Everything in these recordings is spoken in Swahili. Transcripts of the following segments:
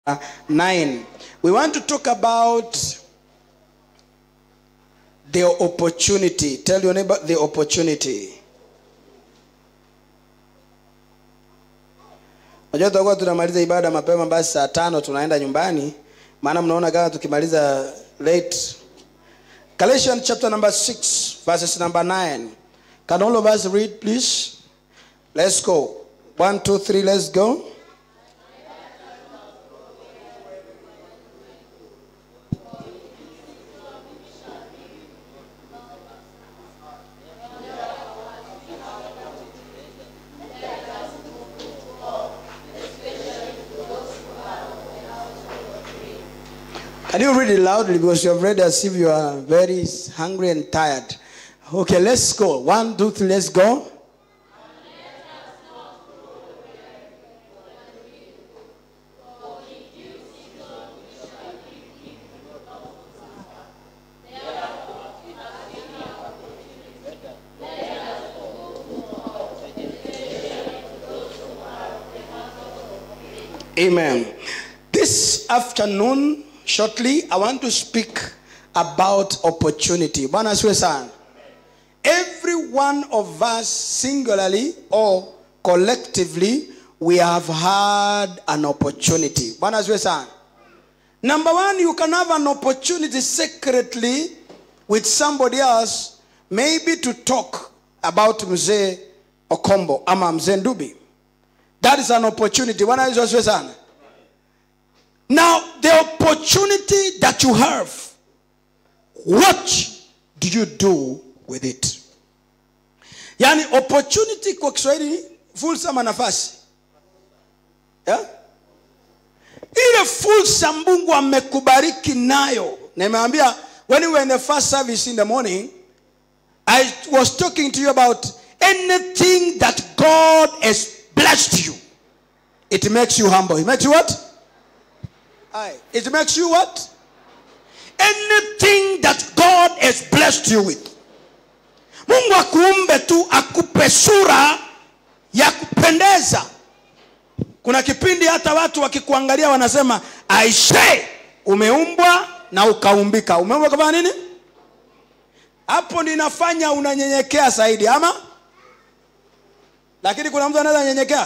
9. We want to talk about the opportunity. Tell your neighbor the opportunity. Unajua tutakuwa tunamaliza ibada mapema, basi saa tano tunaenda nyumbani, maana mnaona kama tukimaliza late. Galatians chapter number 6 verses number 9. Can all of us read please? Let's go. One, two, three, let's go. Can you read it loudly because you have read as if you are very hungry and tired? Okay, let's go. One, two, three, let's go. Amen. This afternoon, shortly, I want to speak about opportunity. Bwana asiwe sana. Every one of us, singularly or collectively, we have had an opportunity. Bwana asiwe sana. Number one, you can have an opportunity secretly with somebody else, maybe to talk about Mzee Okombo ama Mzee Ndubi. That is an opportunity. Bwana Yesu asifiwe sana. Now, the opportunity that you have, what do you do with it? Yaani opportunity kwa Kiswahili fursa ama nafasi. Yeah? Ile fursa Mungu amekubariki nayo. Nimeambia when we were in the first service in the morning, I was talking to you about anything that God has blessed you. It makes you humble. It makes you what? Aye. It makes you what? Anything that God has blessed you with. Mungu akuumbe tu akupe sura ya kupendeza. Kuna kipindi hata watu wakikuangalia wanasema aisee, umeumbwa na ukaumbika. Umeumbwa kama nini? Hapo ninafanya unanyenyekea zaidi, ama lakini kuna mtu anaweza nyenyekea?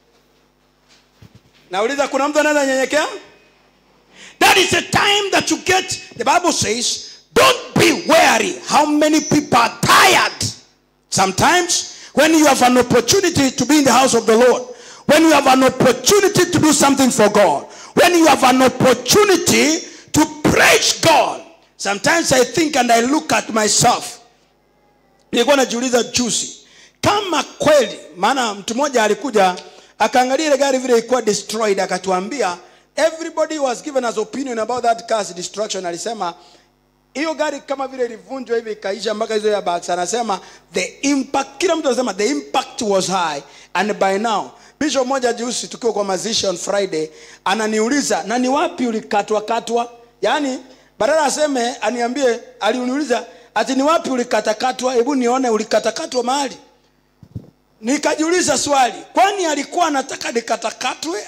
Nauliza, kuna mtu anaweza nyenyekea? That is the time that you get, the Bible says, don't be weary. How many people are tired? Sometimes, when you have an opportunity to be in the house of the Lord, when you have an opportunity to do something for God, when you have an opportunity to praise God, sometimes I think and I look at myself. Nilikuwa najiuliza juzi kama kweli, maana mtu mmoja alikuja akaangalia ile gari vile ilikuwa destroyed, akatuambia everybody was given as opinion about that car's destruction. Alisema hiyo gari kama vile ilivunjwa hivi ikaisha mpaka hizo airbags, anasema the impact, kila mtu anasema the impact was high and by now Bishop moja juzi tukiwa kwa mazishi on Friday ananiuliza na ni wapi ulikatwa katwa, yaani badala aseme aniambie, aliniuliza ati ni wapi ulikatakatwa, hebu nione ulikatakatwa mahali. Nikajiuliza swali, kwani alikuwa anataka nikatakatwe?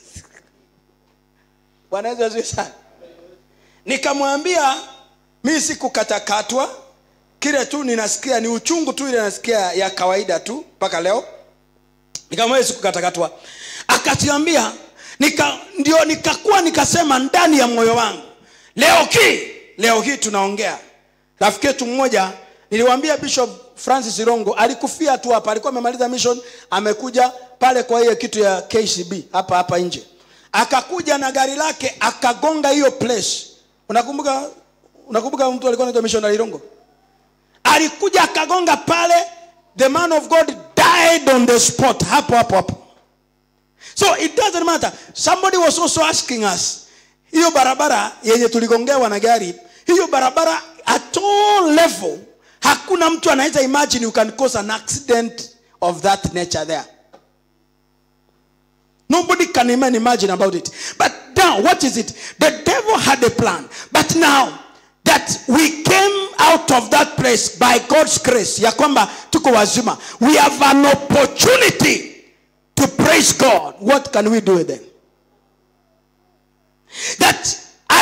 Bwana Yesu asifiwe sana. Nikamwambia mi sikukatakatwa, kile tu ninasikia ni uchungu tu, ile nasikia ya kawaida tu mpaka leo. Nikamwambia sikukatakatwa, akatiambia nika, ndio nikakuwa nikasema ndani ya moyo wangu, leo hii leo hii tunaongea. Rafiki yetu mmoja niliwaambia Bishop Francis Irongo alikufia tu hapa, alikuwa amemaliza mission, amekuja pale kwa hiyo kitu ya KCB hapa hapa nje akakuja na gari lake akagonga hiyo place. Unakumbuka, unakumbuka mtu alikuwa anaitwa missionary Irongo, alikuja akagonga pale, the man of God died on the spot, hapo hapo hapo. So it doesn't matter. Somebody was also asking us, hiyo barabara yenye tuligongewa na gari, hiyo barabara at all level, hakuna mtu anaweza imagine you can cause an accident of that nature there. Nobody can even imagine about it. But now, what is it? The devil had a plan. But now that we came out of that place by God's grace, ya kwamba tuko wazima, we have an opportunity to praise God. What can we do then?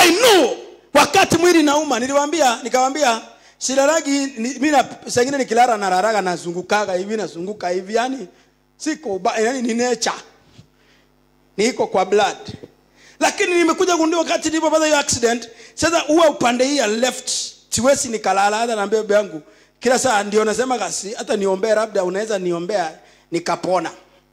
i know wakati mwili nauma niliwambia nikawambia silaragi ni- mi na- sengine nikilala nararaga nazungukaga hivi nazunguka hivi yani siko ba- yani ni nature niko kwa blood lakini nimekuja gundua wakati nilipopata hiyo accident sasa huwa upande hii ya left siwezi nikalala hata naambia bebe yangu kila saa ndio nasema kasi hata niombee labda unaweza niombea nikapona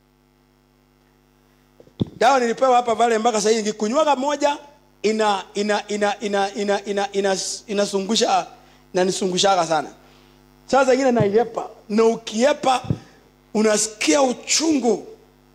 dawa nilipewa hapa vale mpaka sasa hivi nikikunywaga moja ina ina ina ina ina ina ina inasungusha inanisungushaga sana saa zingine naiepa na ukiepa unasikia uchungu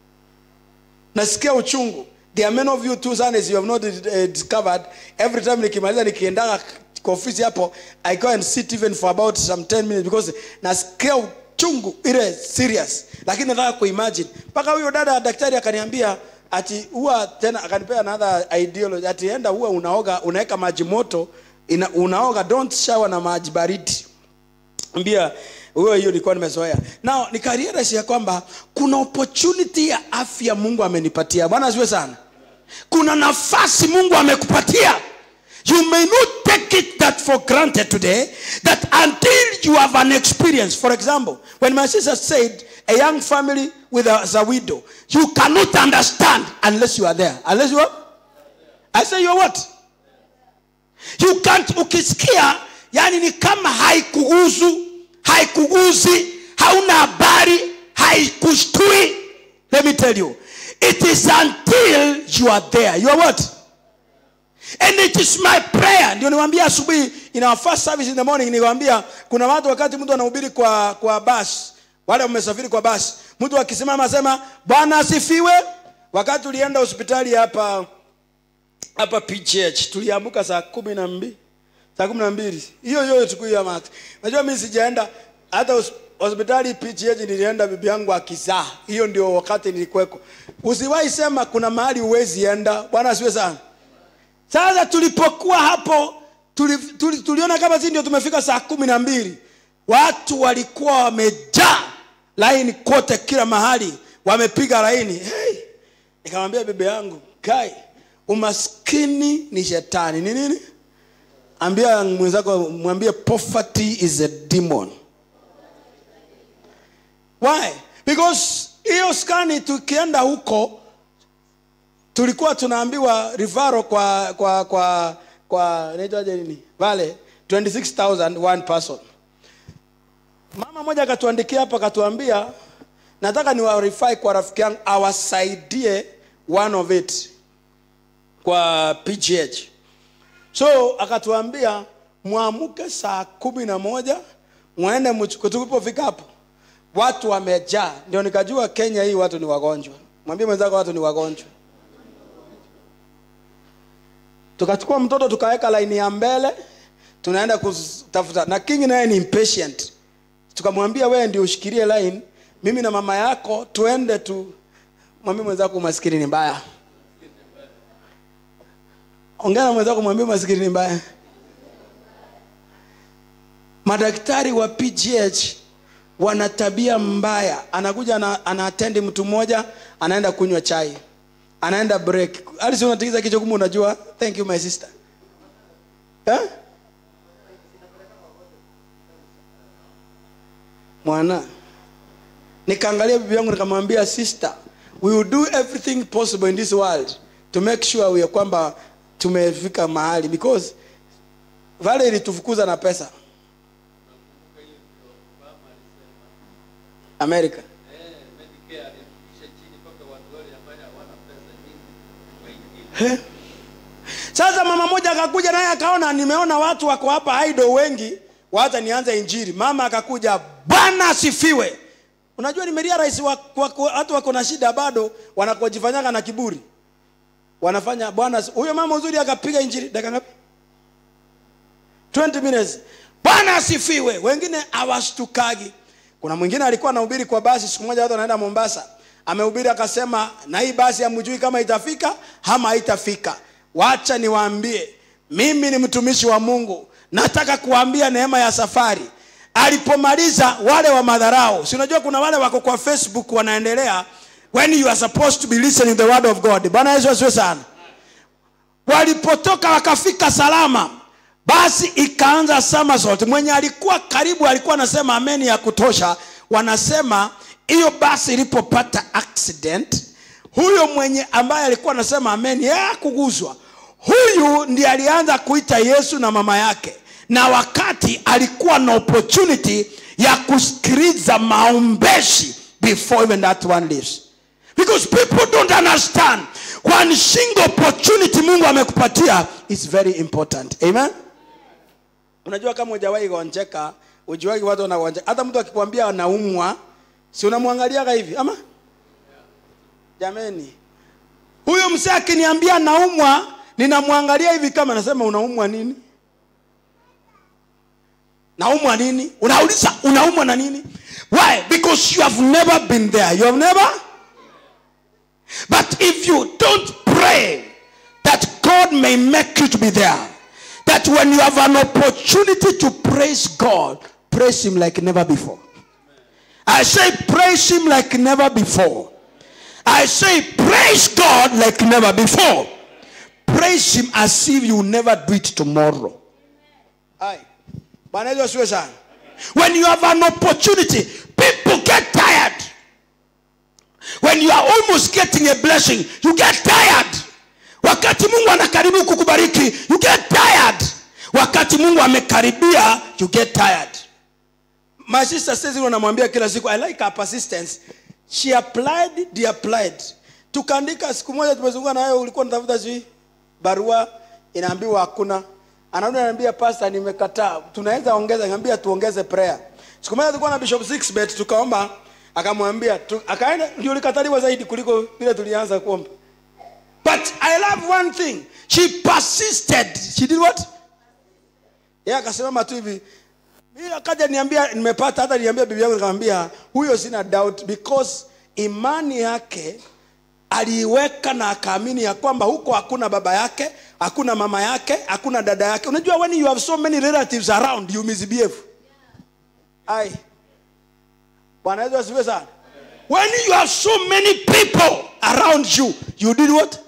nasikia uchungu there are many of you too sana as you have not uh, discovered every time nikimaliza nikiendaga kwa ofisi hapo i go and sit even for about some 10 minutes because nasikia uchungu ile serious lakini nataka kuimagine mpaka huyo dada daktari akaniambia ati huwa tena akanipea another ideology ati enda huwa unaoga unaweka maji moto ina, unaoga don't shower na maji baridi ambia huyo hiyo nilikuwa nimezoea nao nikarealize ya kwamba kuna opportunity ya afya mungu amenipatia bwana asiwe sana kuna nafasi mungu amekupatia you may not take it that for granted today that until you have an experience for example when my sister said a young family with a, as a widow you cannot understand unless you are there unless you are i say you are what you can't ukisikia yani ni kama haikuhusu haikuguzi hauna habari haikushtui let me tell you it is until you are there you are what and it is my prayer ndio niwaambia asubuhi in our first service in the morning niwaambia kuna watu wakati mtu anahubiri kwa kwa basi wale wamesafiri kwa basi mtu akisimama asema bwana asifiwe wakati ulienda hospitali hapa hapa pgh tuliamka saa kumi na mbili saa kumi na mbili hiyo hiyo siku hiyo mati najua mi sijaenda hata hos- hospitali pgh nilienda bibi yangu akizaa hiyo ndio wakati nilikweko usiwahi sema kuna mahali huwezi enda bwana asiwe sana sasa tulipokuwa hapo tuli, tuli, tuliona kama si ndio tumefika saa kumi na mbili watu walikuwa wamejaa laini kote kila mahali wamepiga laini hey, nikamwambia bebe yangu kai umaskini ni shetani ni nini ambia mwenzako mwambie poverty is a demon why because hiyo skani tukienda huko tulikuwa tunaambiwa rivaro kwa kwa kwa kwa inaitwaje nini vale 26000 one person mama moja akatuandikia hapa akatuambia nataka niwarify kwa rafiki yangu awasaidie one of it kwa pgh so akatuambia mwamuke saa kumi na moja mwende mchuku tulipofika hapo watu wamejaa ndio nikajua kenya hii watu ni wagonjwa mwambie mwenzako watu ni wagonjwa tukachukua mtoto tukaweka laini ya mbele tunaenda kutafuta na king naye ni impatient tukamwambia wewe ndio ushikilie line mimi na mama yako tuende tu mwambie mwenzako umaskini ni mbaya ongea na mwenzako mwambie umaskini ni mbaya madaktari wa pgh wana tabia mbaya anakuja ana, anaatendi mtu mmoja anaenda kunywa chai anaenda break alisi unatikiza kichwa kumbe unajua thank you my sister eh? mwana nikaangalia bibi yangu nikamwambia sister we will do everything possible in this world to make sure we kwamba tumefika mahali because vale ilitufukuza na pesa america He? sasa mama moja akakuja naye akaona nimeona watu wako hapa idol wengi wacha nianze injili mama akakuja bwana asifiwe unajua nimeria rais watu wako na shida bado wanakojifanyaga na kiburi wanafanya bwana asi- huyo mama uzuri akapiga injili dakika ngapi 20 minutes bwana asifiwe wengine hawashtukagi kuna mwingine alikuwa anahubiri kwa basi siku moja watu anaenda mombasa amehubiri akasema na hii basi hamjui kama itafika ama haitafika wacha niwaambie mimi ni mtumishi wa mungu nataka kuambia neema ya safari alipomaliza wale wa madharau si unajua kuna wale wako kwa facebook wanaendelea when you are supposed to be listening the word of god bwana yesu asiwe sana walipotoka wakafika salama basi ikaanza somersault mwenye alikuwa karibu alikuwa anasema ameni ya kutosha wanasema hiyo basi ilipopata accident huyo mwenye ambaye alikuwa anasema ameni yeye hakuguzwa huyu ndiye alianza kuita yesu na mama yake na wakati alikuwa na opportunity ya kusikiliza maombeshi before even that one lives because people don't understand one single opportunity mungu amekupatia is very important amen unajua kama hujawahi gonjeka ujuwagi watu wanagonjeka hata mtu akikwambia anaumwa si unamwangaliaga hivi ama jameni huyo msee akiniambia naumwa ninamwangalia hivi kama nasema unaumwa nini naumwa nini unauliza unaumwa na nini why because you have never been there you have never but if you don't pray that god may make you to be there that when you have an opportunity to praise god praise him like never before i say praise him like never before i say praise god like never before praise him as if you will never do it tomorrow Aye. Bwana Yesu asiwe sana. When you have an opportunity, people get tired. When you are almost getting a blessing, you get tired. Wakati Mungu anakaribu kukubariki, you get tired. Wakati Mungu amekaribia, you get tired. My sister says unamwambia kila siku, I like her persistence. She applied, they applied. Tukaandika siku moja tumezunguka na wewe ulikuwa unatafuta sijui barua inaambiwa hakuna anarudi ananiambia pastor nimekataa tunaweza ongeza niambia tuongeze prayer siku moja tulikuwa na bishop Sixbet tukaomba akamwambia tu, akaenda ndio likataliwa zaidi kuliko vile tulianza kuomba but i love one thing she persisted she did what yeye akasimama tu hivi mimi akaja niambia nimepata hata niambia bibi yangu nikamwambia huyo sina doubt because imani yake aliiweka na akaamini ya kwamba huko hakuna baba yake hakuna mama yake hakuna dada yake unajua when you have so many relatives around you misbehave ai bwana yesu asifiwe sana when you have so many people around you you did what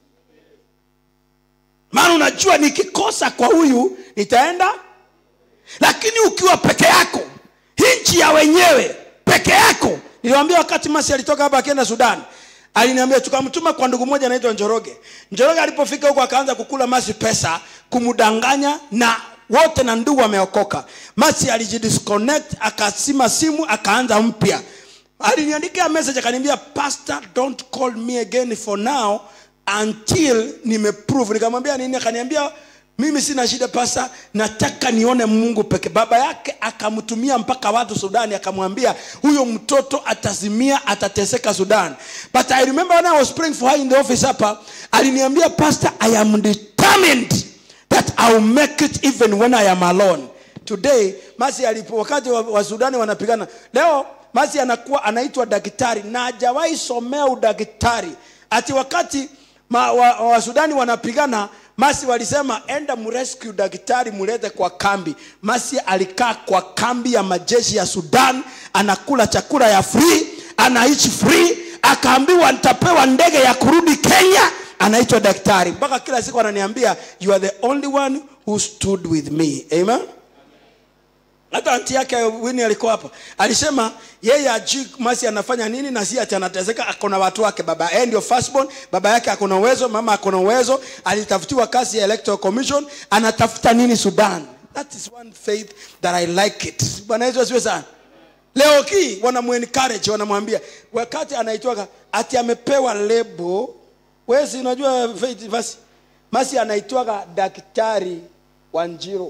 maana unajua nikikosa kwa huyu nitaenda lakini ukiwa peke yako nchi ya wenyewe peke yako niliwambia wakati masi alitoka hapa akienda sudan aliniambia tukamtuma kwa ndugu moja anaitwa njoroge njoroge alipofika huko akaanza kukula masi pesa kumdanganya na wote na ndugu wameokoka masi alijidisconnect akasima simu akaanza mpya aliniandikia message akaniambia pastor don't call me again for now until nimeprove nikamwambia nini akaniambia mimi sina shida pasa nataka nione mungu peke baba yake akamtumia mpaka watu sudani akamwambia huyo mtoto atazimia atateseka sudan but i remember when i was praying for her in the office hapa aliniambia pastor i am determined that ill make it even when i am alone today masi alipo wakati wa, wa sudani wanapigana leo masi anakuwa anaitwa daktari na hajawahi somea udaktari ati wakati ma, wa, wa sudani wanapigana masi walisema enda mrescue daktari mulete kwa kambi masi alikaa kwa kambi ya majeshi ya sudan anakula chakula ya free anaishi free akaambiwa nitapewa ndege ya kurudi kenya anaitwa daktari mpaka kila siku ananiambia you are the only one who stood with me amen hata anti yake wini alikuwa hapa alisema yeye ajui masi anafanya nini na si ati anateseka akona watu wake baba yeye ndio firstborn baba yake akona uwezo mama akona uwezo alitafutiwa kazi ya electoral commission anatafuta nini sudan that is one faith that i like it bwana yesu asiwe sana leo hii wanamuencourage wanamwambia wakati anaitwaga ati amepewa lebo wesi unajua faith basi masi anaitwaga daktari wa njiro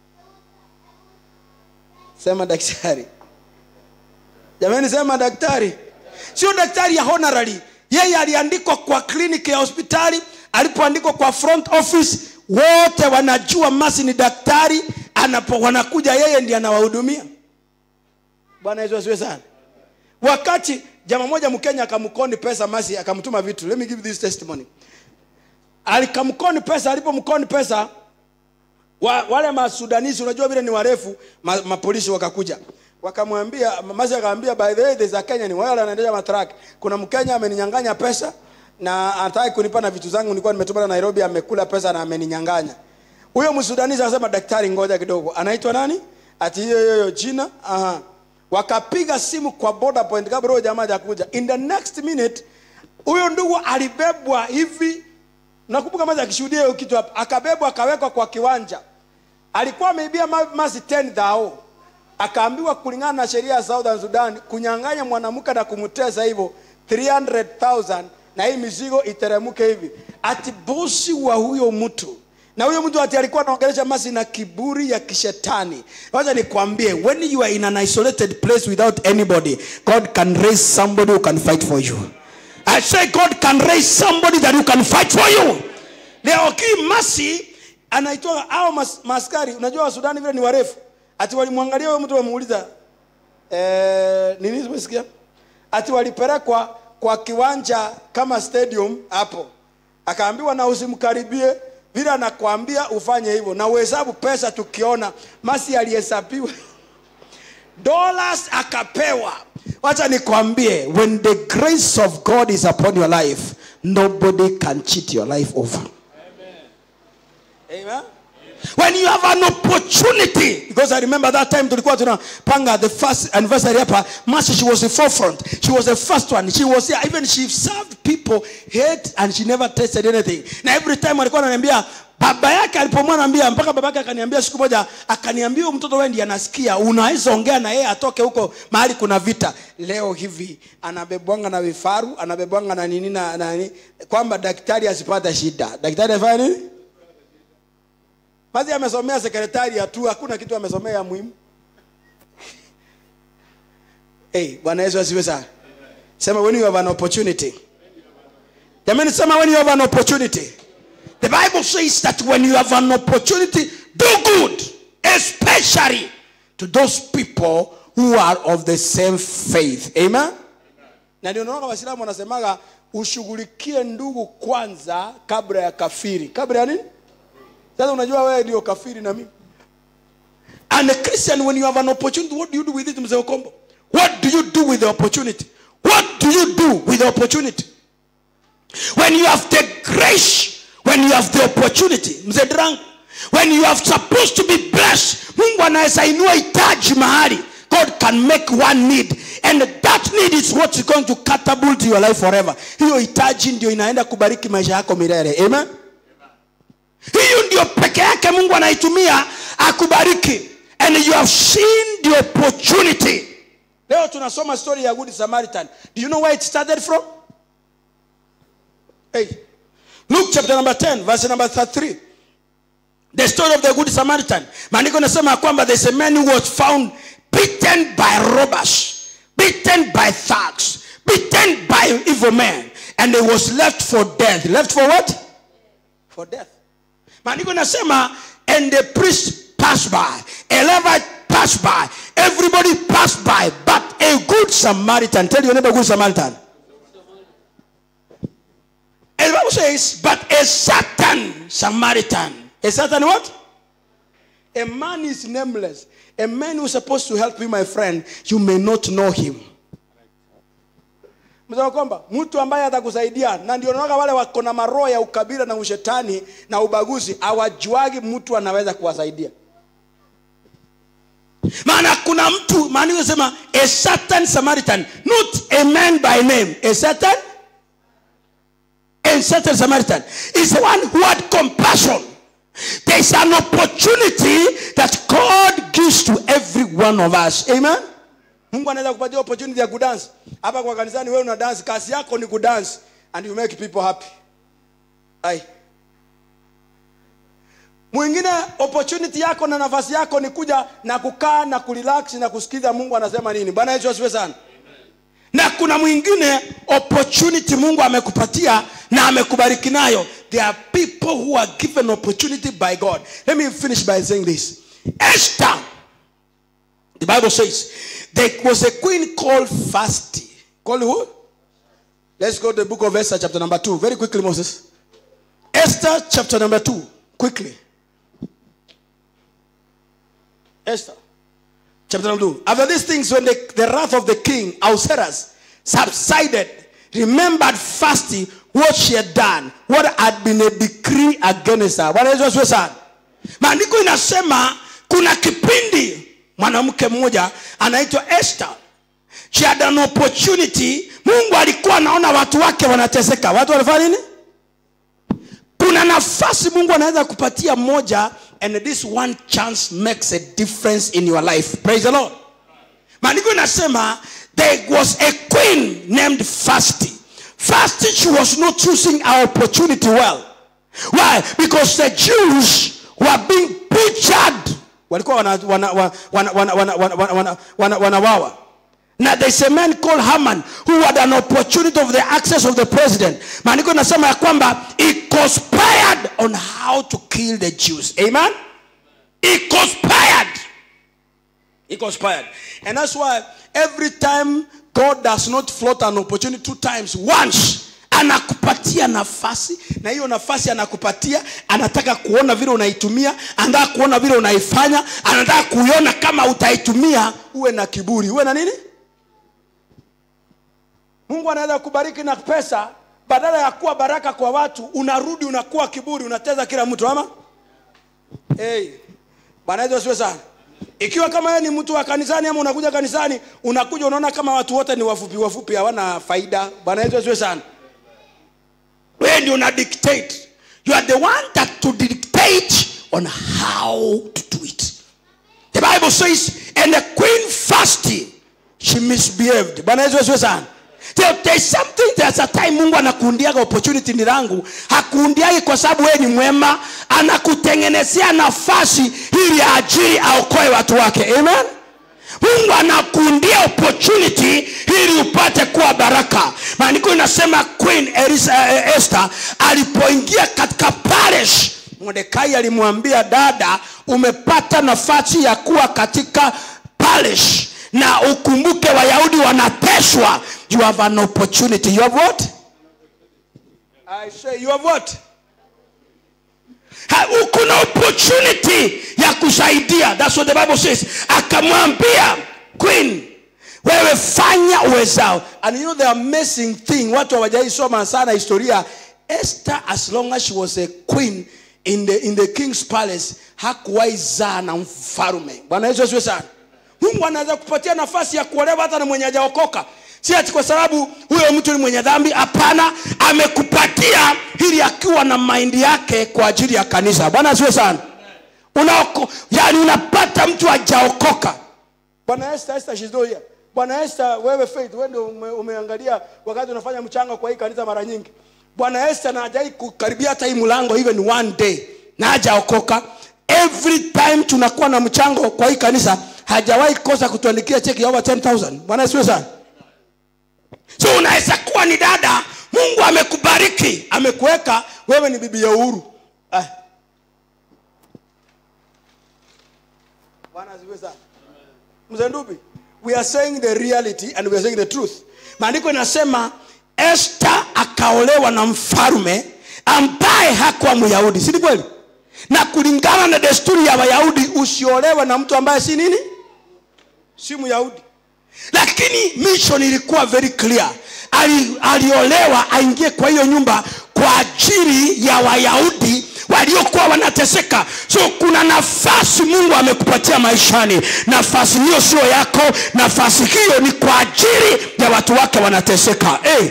sema daktari jamani sema daktari sio daktari ya honorary yeye aliandikwa kwa kliniki ya hospitali alipoandikwa kwa front office wote wanajua masi ni daktari anapo wanakuja yeye ndiye anawahudumia bwana yesu asiwe sana wakati jama moja mkenya akamkoni pesa masi akamtuma vitu let me give this testimony alikamkoni pesa alipomkoni pesa wa, wale masudanisi unajua vile ni warefu ma, mapolisi wakakuja wakamwambia masi akamwambia by the way there's a Kenyan wale wanaendesha matrak kuna mkenya ameninyang'anya pesa na hataki kunipa na vitu zangu nilikuwa nimetuma nairobi amekula pesa na ameninyanganya huyo msudanisi akasema daktari ngoja kidogo anaitwa nani ati hiyo hiyo hiyo jina aha wakapiga simu kwa border point kabla huyo jamaa hajakuja in the next minute huyo ndugu alibebwa hivi nakumbuka maza akishuhudia hiyo kitu hapa akabebwa akawekwa kwa kiwanja alikuwa ameibia ma- masi 10 dhao akaambiwa kulingana na sheria ya southern sudan kunyang'anya mwanamke na kumtesa hivyo 300000 na hii mizigo iteremke hivi ati bosi wa huyo mtu na huyo mtu ati alikuwa anaongelesha masi na kiburi ya kishetani wacha nikwambie when you are in an isolated place without anybody god can raise somebody who can fight for you i say god can raise somebody that who can fight for you leo hii masi anaitwa au mas, maskari unajua wasudani vile ni warefu ati walimwangalia huyo mtu wamuuliza eh, nini umesikia ati walipelekwa kwa kiwanja kama stadium hapo akaambiwa na usimkaribie vile anakwambia ufanye hivyo na uhesabu pesa tukiona masi alihesabiwa dollars akapewa wacha nikwambie when the grace of god is upon your life nobody can cheat your life over Amen. When you have an opportunity, because I remember that time tulikuwa tunapanga the first anniversary hapa, Mercy, she was the forefront. She was the first one. She was here. Even she served people, hate, and she never tasted anything. Na every time alikuwa ananiambia baba yake alipomwona anambia mpaka baba yake akaniambia siku moja akaniambia huyu mtoto wewe ndiye anasikia unaweza ongea na yeye atoke huko mahali kuna vita leo hivi anabebwanga na vifaru anabebwanga na nini na na nini kwamba daktari asipate shida daktari afanya nini Mazi amesomea sekretari ya tu, hakuna kitu amesomea ya muhimu. Hey, Bwana Yesu asifiwe sana. Sema when you have an opportunity. Jamani sema when you have an opportunity. The Bible says that when you have an opportunity, do good, especially to those people who are of the same faith. Amen. Na ndio naona Waislamu wanasemaga ushughulikie ndugu kwanza kabla ya kafiri. Kabla ya nini? Sasa unajua wewe ndio kafiri na mimi. And a Christian when you have an opportunity, what do you do with it mzee Okombo? What do you do with the opportunity? What do you do with the opportunity? When you have the grace, when you have the opportunity, mzee Drang, when you are supposed to be blessed, Mungu anaweza inua hitaji mahali. God can make one need and that need is what is going to catapult your life forever. Hiyo hitaji ndio inaenda kubariki maisha yako milele. Amen. hiyo ndio peke yake mungu anaitumia akubariki and you have seen the opportunity leo tunasoma story ya good samaritan do you know where it started from hey. luke chapter number 10 verse number 33 the story of the good samaritan maandiko nasema ya kwamba there's a man who was found beaten by robbers beaten by thugs beaten by evil men and he was left for death left for what for death maandiko nasema and the priest passed by a levite passed by everybody passed by but a good samaritan tell your neighbor good samaritan and the bible says but a certain samaritan a certain what a man is nameless a man who's supposed to help you my friend you may not know him Msema kwamba mtu ambaye atakusaidia na ndio naona wale wako na maroho ya ukabila na ushetani na ubaguzi hawajuagi mtu anaweza kuwasaidia maana kuna mtu maana yosema a certain samaritan not a man by name a certain a certain samaritan is the one who had compassion there is an opportunity that god gives to every one of us amen mungu anaweza kupatia opportunity ya kudansi hapa kwa kanisani wewe una dance kazi yako ni kudansi and you make people happy ai mwingine opportunity yako na nafasi yako ni kuja na kukaa na kurelax na kusikiza mungu anasema nini bwana yesu asiwe sana na kuna mwingine opportunity mungu amekupatia na amekubariki nayo there are people who are given opportunity by god let me finish by saying this esther the bible says there was a queen called Fasti. Called who? Let's go to the book of Esther, chapter number 2. Very quickly, Moses. Esther, chapter number 2. Quickly. Esther, chapter number 2. After these things, when the, the wrath of the king, Ahasuerus, subsided, remembered Fasti, what she had done what had been a decree against her bwana yesu asiwe sana maandiko inasema kuna kipindi mwanamke mmoja anaitwa esther she had an opportunity mungu alikuwa anaona watu wake wanateseka watu wanafanya nini kuna nafasi mungu anaweza kupatia moja and this one chance makes a difference in your life praise the lord maandiko inasema there was a queen named fasti fasti she was not choosing our opportunity well why because the jews were being butchered walikuwa wanawawa wana, wana, wana, wana, wana, wana, wana, wana, wanawawa na there's a man called Haman who had an opportunity of the access of the president maandiko inasema ya kwamba he conspired on how to kill the jews amen he conspired he conspired and that's why every time god does not float an opportunity two times once anakupatia nafasi na hiyo nafasi anakupatia anataka kuona vile unaitumia anataka kuona vile unaifanya anataka kuiona kama utaitumia uwe na kiburi uwe na nini mungu anaweza kubariki na pesa badala ya kuwa baraka kwa watu unarudi unakuwa kiburi unateza kila mtu ama hey. bwana yesu asiwe sana ikiwa kama wewe ni mtu wa kanisani ama unakuja kanisani unakuja unaona kama watu wote ni wafupi wafupi hawana faida bwana yesu asiwe sana wewe ndio una dictate you are the one that to dictate on how to do it the bible says and the queen fasted she misbehaved bwana yesu asiwe sana There- there's something there's a time mungu anakuundiaga opportunity ni langu hakuundiagi kwa sababu wewe ni mwema anakutengenezea nafasi ili ajiri aokoe watu wake amen mungu anakuundia opportunity ili upate kuwa baraka maandiko inasema queen Elisa, eh, esther alipoingia katika palace mordekai alimwambia dada umepata nafasi ya kuwa katika palace na ukumbuke wayahudi wanateswa you have an opportunity you have what I say you have what Ha- kuna opportunity ya kusaidia thats what the bible says akamwambia queen wewe fanya uwezao and you know the amazing thing watu hawajaisoma sana historia esther as long as she was a queen in the, in the king's palace hakuwahi zaa na mfalume bwana yesu asiwe sana mungu anaweza kupatia nafasi ya kuolewa hata na mwenye hajaokoka si ati kwa sababu huyo mtu ni mwenye dhambi hapana amekupatia ili akiwa na maindi yake kwa ajili ya kanisa bwana asiwe sana Unaoko, yani unapata mtu hajaokoka bwana esther esther she's not here bwana esther wewe faith wewe ndio ume, umeangalia wakati unafanya mchango kwa hii kanisa mara nyingi bwana esther na hajai kukaribia hata hii mlango even one day na hajaokoka every time tunakuwa na mchango kwa hii kanisa hajawahi kosa kutuandikia cheki ya over 10000 bwana asiwe sana so unaweza kuwa ni dada mungu amekubariki amekuweka wewe ni bibi ya uhuru ah. bwana asifiwe sana mzee ndubi we are saying the reality and we are saying the truth maandiko inasema esther akaolewa na mfalume ambaye hakuwa myahudi si ni kweli na kulingana na desturi ya wayahudi usiolewe na mtu ambaye si nini si myahudi lakini mission ilikuwa very clear Ali, aliolewa aingie kwa hiyo nyumba kwa ajili ya wayahudi waliokuwa wanateseka so kuna nafasi mungu amekupatia maishani nafasi hiyo sio yako nafasi hiyo ni kwa ajili ya watu wake wanateseka hey.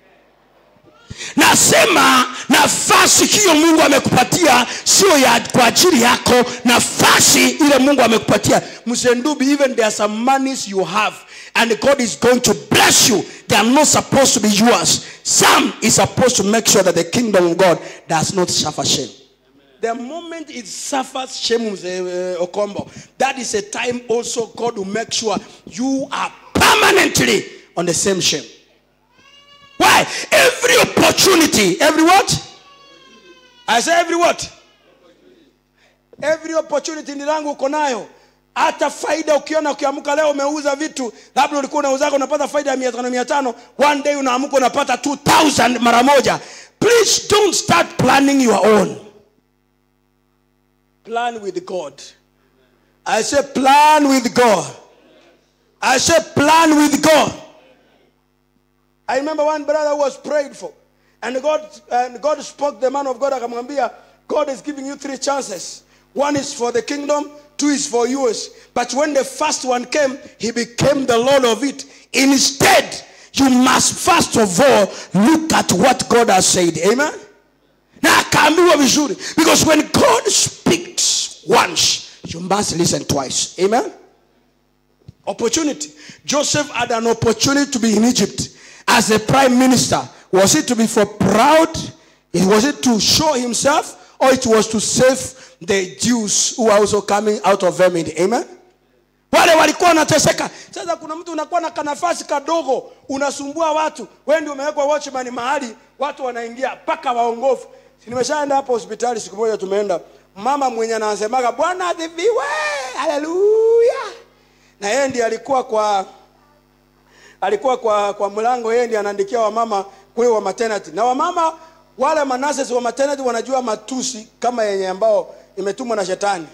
nasema nafasi hiyo mungu amekupatia sio ya kwa ajili yako nafasi ile mungu amekupatia msendubi even there are some monies you have and god is going to bless you they are not supposed to be yours some is supposed to make sure that the kingdom of god does not suffer shame the moment it suffers shame uh, okombo that is a time also god will make sure you are permanently on the same shame why every opportunity every what i say every what every opportunity ni langu uko nayo hata faida ukiona ukiamka leo umeuza vitu labda ulikuwa unauzaga unapata faida ya mia tano mia tano one day unaamka unapata 2000 mara moja please don't start planning your own plan with god i say plan with god i say plan with god I remember one brother who was prayed for. and god and god spoke the man of god akamwambia god is giving you three chances one is for the kingdom two is for yours but when the first one came he became the lord of it instead you must first of all look at what god has said amen na akaambiwa vizuri because when god speaks once you must listen twice amen opportunity joseph had an opportunity to be in egypt as a prime minister was it to be for proud was it to show himself or it was to save the jews who are also coming out of vermin amen wale walikuwa wanateseka sasa kuna mtu unakuwa na kanafasi kadogo unasumbua watu wewe ndio umewekwa watchman mahali watu wanaingia mpaka waongofu Si nimeshaenda hapo hospitali siku moja tumeenda mama mwenye anasemaga bwana adhiviwe haleluya na yeye ndiye alikuwa kwa alikuwa kwa kwa mlango yeye ndiye anaandikia wamama kule wa maternity na wamama wale manases wa maternity wanajua matusi kama yenye ambao imetumwa na shetani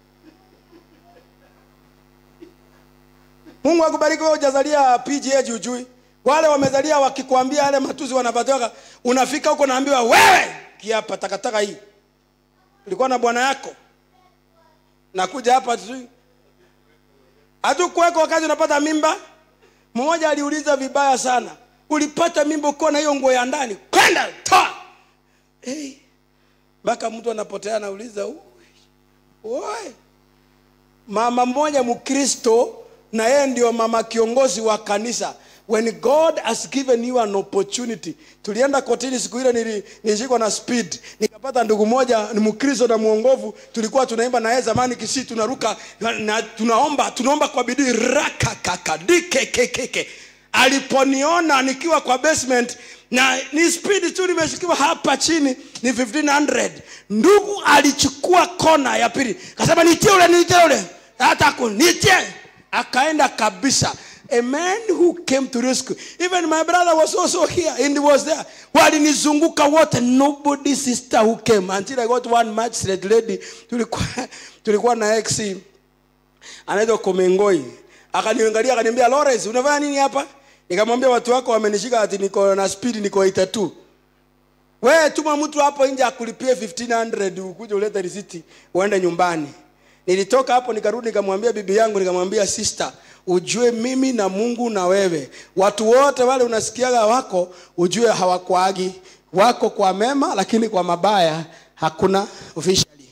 mungu akubariki wewe hujazalia pga jujui wale wamezalia wakikwambia yale matusi wanapatiwa unafika huko naambiwa wewe kiapa takataka hii ulikuwa na bwana yako nakuja hapa tu hatukuweko wakati unapata mimba mmoja aliuliza vibaya sana ulipata mimba ukiwa na hiyo nguo ya ndani kwenda toa hey. mpaka mtu anapotea anauliza "Ui, oi mama mmoja mkristo na yeye ndio mama kiongozi wa kanisa when god has given you an opportunity tulienda kotini siku ile nili- nilishikwa na speed nikapata ndugu moja ni mkristo na mwongovu tulikuwa tunaimba naye zamani kisi tunaruka na, na tunaomba tunaomba kwa bidii rakakakadikekekeke aliponiona nikiwa kwa basement na ni speed tu nimeshikiwa hapa chini ni 1500 ndugu alichukua kona ya pili kasema nitie ule nitie ule hata kunitie akaenda kabisa a man who came to rescue even my brother was also here and he was there walinizunguka wote nobody sister who came until i got one magistrate lady tulikuwa tulikuwa na ex anaitwa komengoi akaniangalia akaniambia lawrence unafanya nini hapa nikamwambia watu wako wamenishika ati niko na speed niko 82 wewe tuma mtu hapo nje akulipie 1500 ukuje ulete risiti uende nyumbani nilitoka hapo nikarudi nikamwambia bibi yangu nikamwambia sister ujue mimi na mungu na wewe watu wote wale unasikiaga wako ujue hawakwaagi wako kwa mema lakini kwa mabaya hakuna officially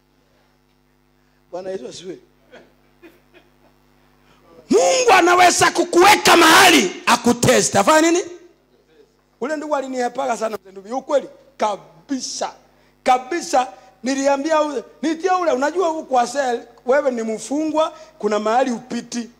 bwana yesu asiwe mungu anaweza kukuweka mahali akutest afanya nini ule ndugu aliniepaga sana mzee ndugu ukweli kabisa kabisa niliambia ule nitia ule unajua huku kwa sel wewe ni mfungwa kuna mahali upiti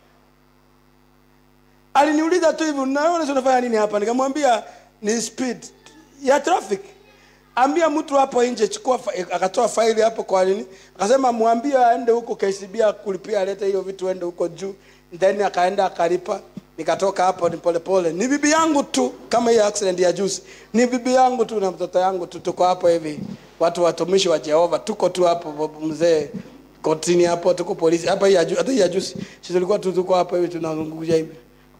aliniuliza tu hivi unaona unafanya nini hapa nikamwambia ni speed ya traffic ambia mtu hapo nje chukua fa- akatoa faili hapo kwa nini akasema mwambie aende huko KCB kulipia alete hiyo vitu ende huko juu then akaenda akalipa nikatoka hapo ni polepole ni bibi yangu tu kama hiyo accident ya juzi ni bibi yangu tu na mtoto yangu tu tuko hapo hivi watu watumishi wa Jehova tuko tu hapo mzee kotini hapo tuko polisi hapa hii ya ju- hata hii ya juzi sisi tulikuwa tu tuko hapo hivi tunazungumzia hivi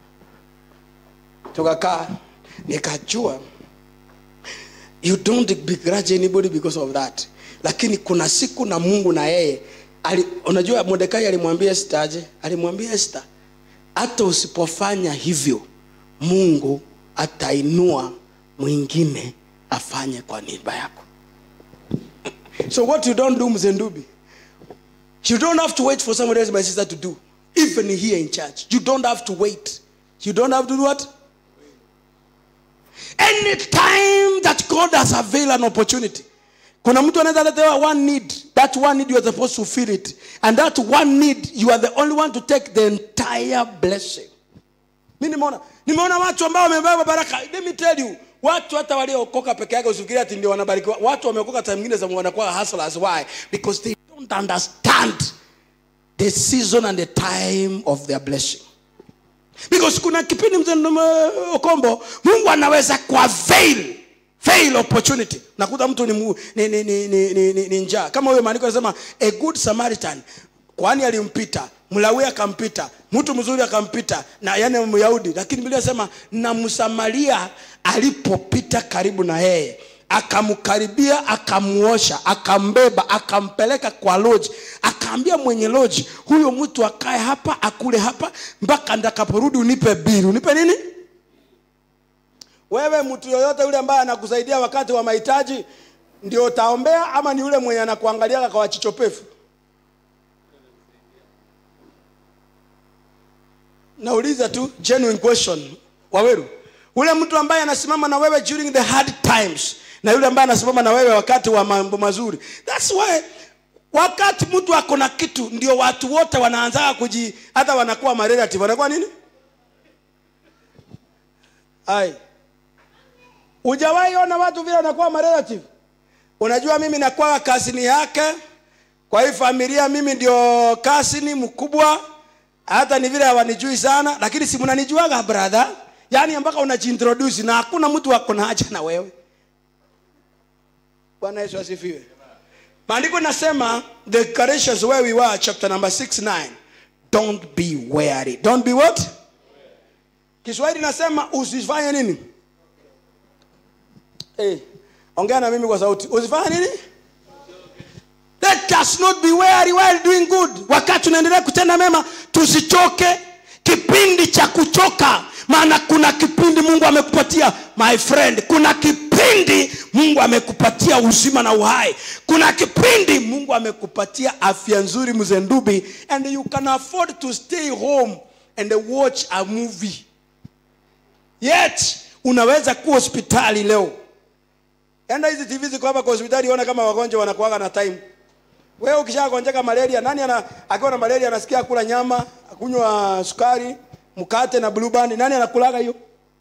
tukakaa nikajua you don't begrudge anybody because of that lakini kuna siku na mungu na yeye ali, unajua mordekai alimwambia Esther aje alimwambia Esther hata usipofanya hivyo mungu atainua mwingine afanye kwa niaba yako so what you don't do mzendubi you don't have to wait for somebody else my sister to do even here in church you don't have to wait you don't have to do what anytime that god has availed an opportunity kuna mtu anaweza letewa one need that one need you are supposed to feel it and that one need you are the only one to take the entire blessing mi nimeona nimeona watu ambao wamebeba baraka let me tell you watu hata waliookoka peke yake usifikiri ati ndio wanabarikiwa watu wameokoka time nyingine za wanakuwa hustlers why because they don't understand the season and the time of their blessing because kuna kipindi mzee Ndume- okombo mungu anaweza kwa veil veil opportunity nakuta mtu ni, mu- ni, ni, ni, ni, ni, ni, ni njaa kama huyo maandiko anasema a good samaritan kwani alimpita mlawi akampita mtu mzuri akampita na yani myahudi lakini biblia sema na msamaria alipopita karibu na yeye akamkaribia akamuosha akambeba akampeleka kwa loji akaambia mwenye loji huyo mtu akae hapa akule hapa mpaka ndakaporudi unipe bili unipe nini wewe mtu yoyote yule ambaye anakusaidia wakati wa mahitaji ndio utaombea ama ni yule mwenye anakuangalia kwa wachichopefu nauliza tu genuine question waweru ule mtu ambaye anasimama na wewe during the hard times na yule ambaye anasimama na wewe wakati wa mambo mazuri thats why wakati mtu ako na kitu ndio watu wote wanaanza kuji hata wanakuwa marelative wanakuwa nini ai hujawahi ona watu vile wanakuwa marelative unajua mimi nakuwa kasini yake kwa hii familia mimi ndio kasini mkubwa hata ni vile hawanijui sana lakini si mnanijuaga brother yaani mpaka unajiintroduce na hakuna mtu ako na haja na wewe bwana yesu asifiwe maandiko nasema the Galatians where we were chapter number 6 9 don't be weary don't be what kiswahili nasema usifanye nini hey, ongea na mimi kwa sauti usifanye nini let us not be weary while doing good wakati tunaendelea kutenda mema tusichoke kipindi cha kuchoka maana kuna kipindi mungu amekupatia my friend kuna kipindi mungu amekupatia uzima na uhai kuna kipindi mungu amekupatia afya nzuri mzendubi and you can afford to stay home and watch a movie yet unaweza kuwa hospitali leo enda hizi tv ziko hapa kwa hospitali ona kama wagonjwa wanakuaga na time wewe ukishagonjeka malaria nani ana akiwa na malaria anasikia kula nyama akunywa sukari mkate na blue band nani anakulaga hiyo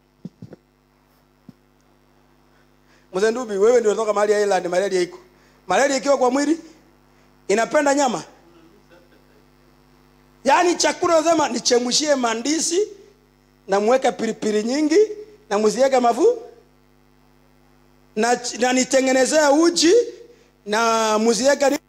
mzee ndubi wewe ndio unatoka mahali ya Ireland malaria iko malaria ikiwa kwa mwili inapenda nyama yaani chakula unasema nichemshie mandisi na mweke pilipili nyingi na msiweke mafu na, na nitengenezea uji na msiweke ni-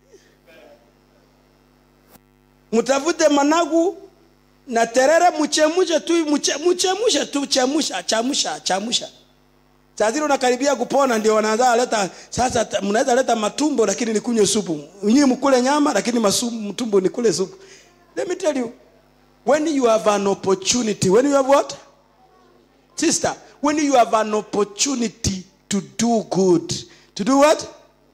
mtafute managu na terere mchemushe tu mche- mchemushe tu chemusha chamusha chamusha saa zile unakaribia kupona ndio wanaanza leta sasa ta- mnaweza leta matumbo lakini nikunywe supu nyinyi mkule nyama lakini masum, mtumbo nikule supu let me tell you when you have an opportunity when you have what sister when you have an opportunity to do good to do what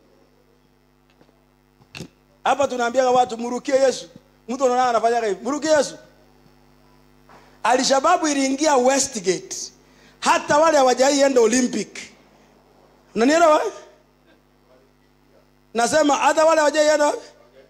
hapa tunaambia watu mrukie yesu mtu anaona anafanyaga hivi mrukie yesu alishababu iliingia westgate hata wale hawajaienda olympic unanielewa nasema hata wale hawajaienda wapi?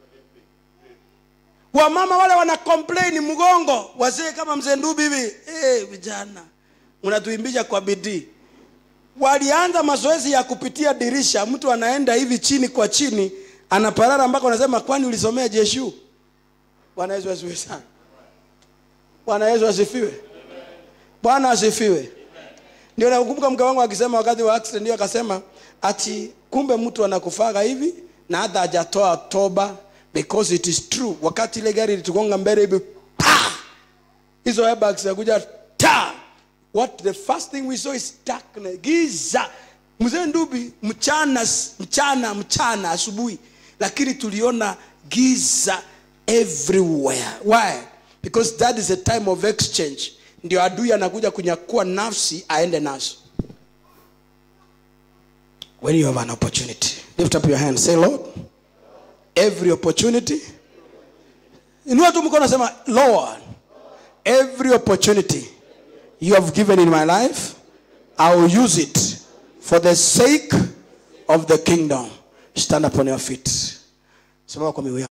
wamama wale wana complain mgongo wazee kama mzee ndubi hivi hey, vijana mnatuimbisha kwa bidii walianza mazoezi ya kupitia dirisha mtu anaenda hivi chini kwa chini anaparara mpaka unasema kwani ulisomea jeshu bwana yesu asifiwe sana bwana yesu asifiwe bwana asifiwe ndio nakumbuka mke wangu akisema wakati wa accident ndio akasema ati kumbe mtu anakufaga hivi na hata hajatoa toba because it is true wakati ile gari litugonga mbele hivi pa hizo airbags zakuja ta what the first thing we saw is darkness giza mzee ndubi mchana mchana mchana asubuhi lakini tuliona giza everywhere why because that is a time of exchange ndio adui anakuja kunyakua nafsi aende nazo when you have an opportunity lift up your hand say lord every opportunity inua tu mkono sema lord every opportunity you have given in my life i will use it for the sake of the kingdom stand upon your feet simama kwa miguu yako.